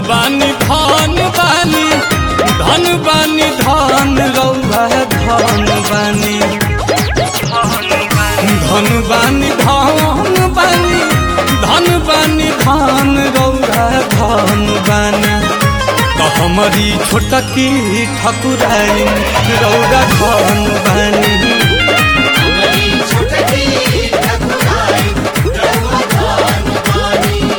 बानी धन बानी धन बानी धन रौआ धन बानी धन बानी धन बानी धन बानी धन रौआ धन बानी तो हमारी छोटकी ठकुराई रौआ धन बानी हमारी छुटकी ठकुराई रउआ धन बानी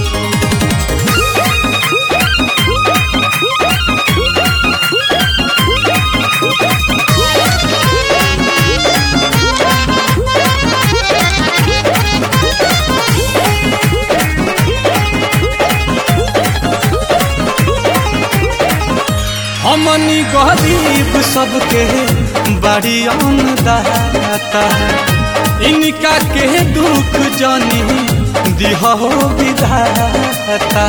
हमनी गरीब सबके बड़ी अन्नदाता इनका के दुख जानी दिहो विधाता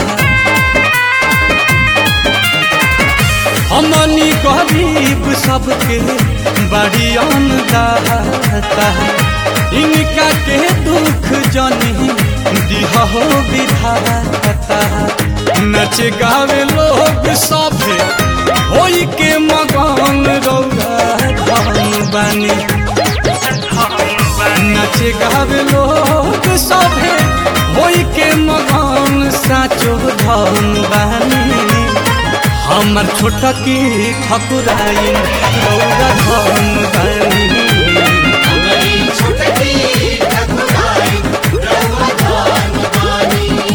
हमनी गरीब सबके बड़ी अन्नदाता इनका के दुख जानी दिहो विधाता नच गावे लोग सभे होई के मगन रौरा धन बानी नच गावे लोग सभे होई के मगन साचो धन बानी हमर छोटकी ठकुराई रौरा धन बानी हमारी छुटकी ठकुराई रउआ धन बानी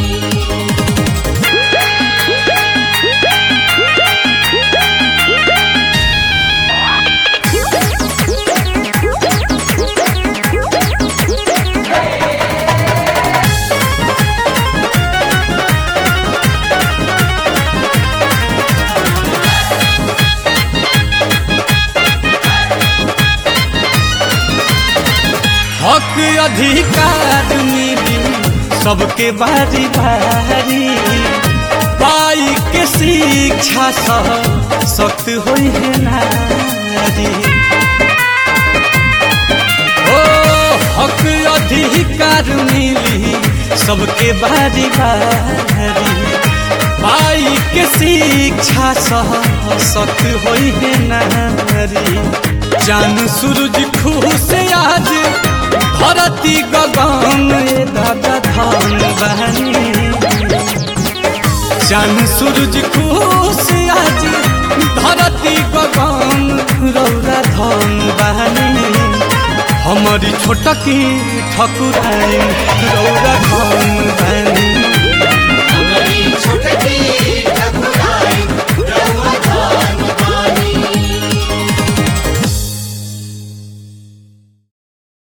हक अधिकार मिली सबके बारी बारी पाई के शिक्षा सह सख्त होई है नारी ओ हक अधिकार मिली सबके बारी बारी पाई के शिक्षा सह सख्त होई है नारी जान सूरज खुश आज धरती गगन ए दादा धान बहनी जान सूरज खुश आज धरती गगन रौरा धन बहनी हमारी छोटकी ठकुराई रौरा धन बहनी